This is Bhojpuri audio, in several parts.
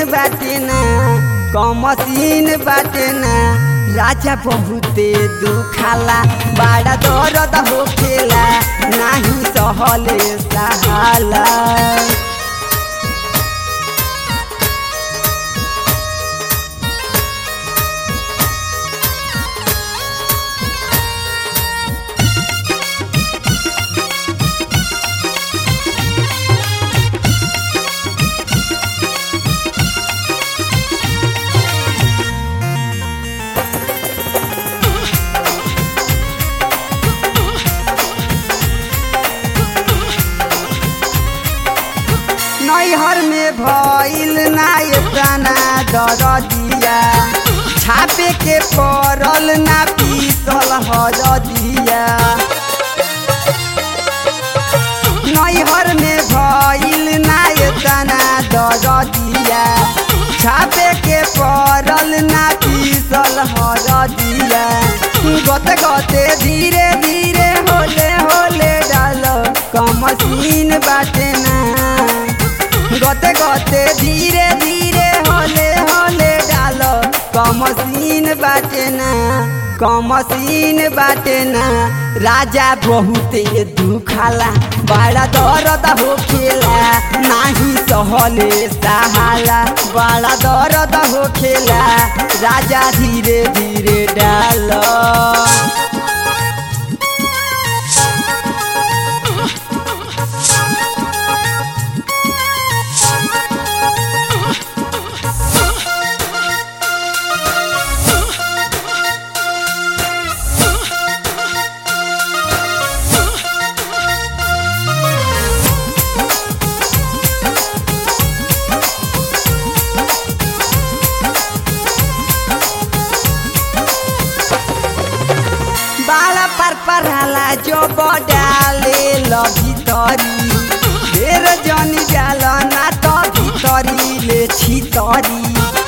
बाटे ना कमसीन बाटे ना राजा बहुते दुखाला बड़ा दर्द होखेला नाही सहले सहाला नैहर में भइल ना एतना दरदिया छापे के पड़ल ना पीसल हरदिया नैहर में भइल ना एतना दरदिया छापे के पड़ल ना पीसल हरदिया गते गते धीरे धीरे होले होले डाल कमसीन बाटे ना गते गते धीरे धीरे होले होले डाल कमसीन बाटे ना कमसीन बाटे ना राजा बहुते दुखाला बड़ा दर्द होखेला नाही सहले सहाला बड़ा दर्द होखेला राजा धीरे धीरे डाल बाला पर पराला जो बडाले ल भितरी ढेर जनी जाल ना त भितरी ले छितरी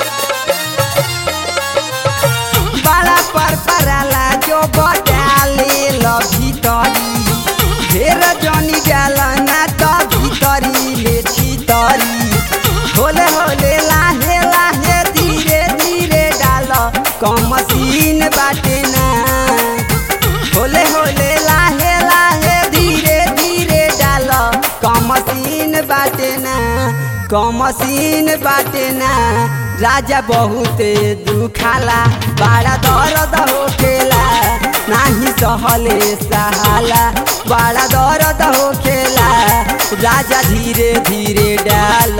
बाला पर पराला जो बडाले ल भितरी ढेर जनी जाल ना त भितरी ले छितरी होले होले लाहे लाहे धीरे धीरे डाल कमसीन बाटे ना होले होले लाहे लाहे धीरे धीरे डाल कमसीन बाटे ना कमसीन बाटे ना राजा बहुते दुखाला बड़ा दर्द होखेला नाही सहले सहाला बड़ा दर्द होखेला राजा धीरे धीरे डाल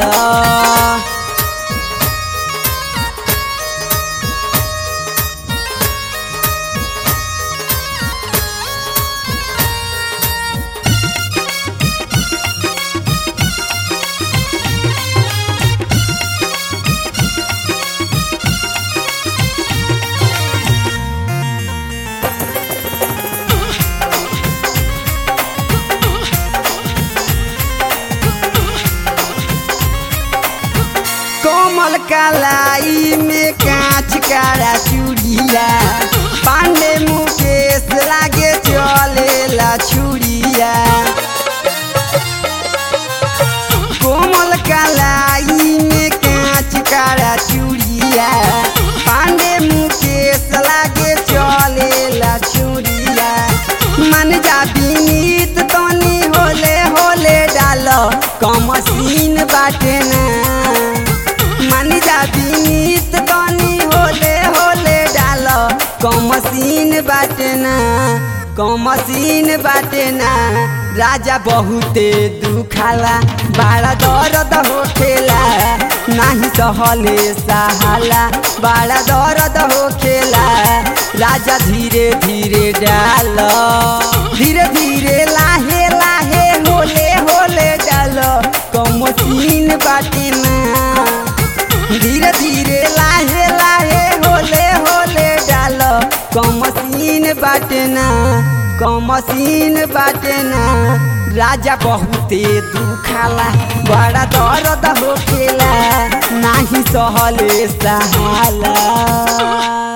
कोमल कलाई में कांच काड़ा चूड़िया पांडे मुकेश लागे चलेला छुड़िया कोमल कलाई में कांच काड़ा चूड़िया पांडे मुकेश लागे चलेला छुड़िया मन जा बीनीत तनी होले होले डाल कमसीन बाटे ना मानी जा बीनीत तनी होले होले डाल कमसीन बाटे ना कमसीन बाटे ना राजा बहुते दुखाला बड़ा दर्द होखेला नाही सहले सहाला बड़ा दर्द होखेला राजा धीरे धीरे डाल धीरे धीरे लाहे लाहे होले होले डाल कमसीन बाटे ना धीरे धीरे लाहे लाहे होले होले डाल कमसीन बाटे ना कमसीन बाटे ना राजा बहुते दुखाला बड़ा दर्द होखेला नाही सहले सहाला